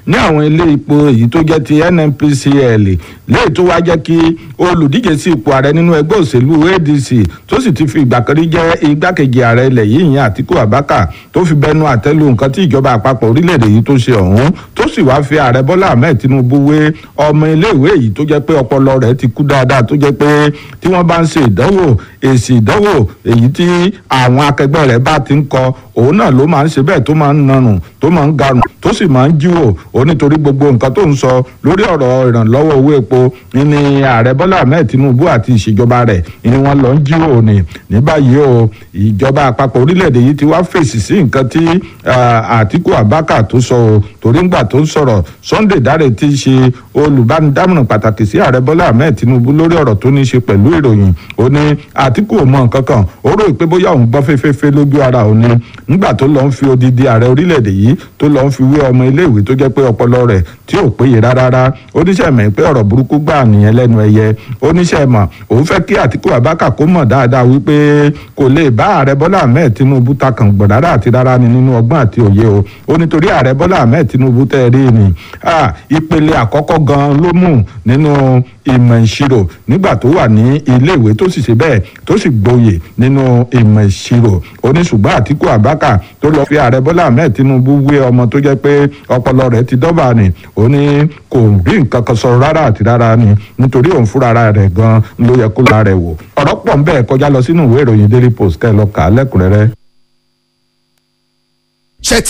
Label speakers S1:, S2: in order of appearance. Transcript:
S1: ní àwọn ilé ipò èyí tó jẹ́ ti nnpcl léyìí tó wá jẹ́ kí olùdíje sí ipò ààrẹ nínú ẹgbẹ́ òṣèlú adc tó sì ti fi ìgbà kan rí jẹ́ igbákejì ààrẹ ilẹ̀ yìí ìyẹn àtíkù abaka tó fi bẹnu àtẹ́lu nǹkan tí ìjọba àpapọ̀ orílẹ̀-èdè yìí tó ṣe ọ̀hún tó sì wá fi ààrẹ bọ́lá ahmed tinubu wé ọmọ iléèwé yìí tó jẹ́ pé ọpọlọ rẹ̀ ti kú dáadáa tó jẹ́ pé tí wọ́n bá ń ṣe ìdánwò èsì ìdánwò èyí tí àwọn akẹgbẹ́ rẹ̀ bá ti ń kọ òun náà ló máa ń ṣe bẹ́ẹ̀ tó máa ń nanù tó máa ń garùn tó sì máa ń jíwò ó nítorí gbogbo nǹkan tó ń sọ lórí ọ̀rọ̀ ìrànlọ́wọ́ owó epo ní ààrẹ bọ́lá ahmed tinubu àti ìṣèjọba rẹ̀ ni wọ́n lọ ń jíwò ní ní báyìí o ìjọba àpapọ̀ orílẹ̀-èdè yìí ti wá fèsì sí nǹkan tí àtíkù abaka tó sọ o torí ńgbà tó ń sọ̀rọ̀ sunday dáre ti ṣe olùbánidámọ̀ràn pàtàkì sí ààrẹ bọ́lá ahmed tinubu lórí ọ̀rọ̀ tó ní í ṣe pẹ̀lú ìròyìn ó ní àtíkù ò mọ nǹkan kan ó rò pé bóyá òun gbọ́ fẹ́fẹ́fẹ́ lójú ara òun ni nígbà tó lọ ń fi odidi ààrẹ orílẹ̀-èdè yìí tó lọ ń fi wé ọmọ iléèwé tó jẹ́ pé ọpọlọ rẹ̀ tí ò péye rárá oníṣẹ́ mọ̀ pé ọ̀rọ̀ burúkú gbà nìyẹn lẹ́nu ẹyẹ oníṣẹ́ mọ̀ òun fẹ́ kí àtíkù abáka kó mọ̀ dáadáa wípé kò lè bá ààrẹ bọ́lá ahmed tinubu takàn gbọ̀n rárá àti rárá ni nínú ọgbọ́n àti òye o ó nítorí ààrẹ bọ́lá ahmed tinubu tẹ́ ẹ rí ni ìpele àkọ́kọ́ gan ló mú nínú ìmọ̀ ìṣirò nígbà tó wà ní iléèwé tó sì ṣe bẹ́ẹ̀ tó sì gboyè nínú ìmọ̀ ìṣirò oníṣùgbọ́n àtíkù abáka tó lọ fi ààrẹ bọ́lá ahmed tinubu wé ọmọ tó jẹ́ pé ọpọlọ rẹ̀ ti dọ́bà ni ó ní kò rí nǹkan kan sọ rárá àti rárá ni nítorí òun fúnra rẹ̀ gan ló yẹ kó la rẹ̀ wò ọ̀rọ̀ pọ̀ ń bẹ́ẹ̀ kọjá lọ sínú ìwé ìròyìn daily post kẹ́ ẹ lọ kà á lẹ́kùnrẹ́rẹ́.
S2: ṣe ti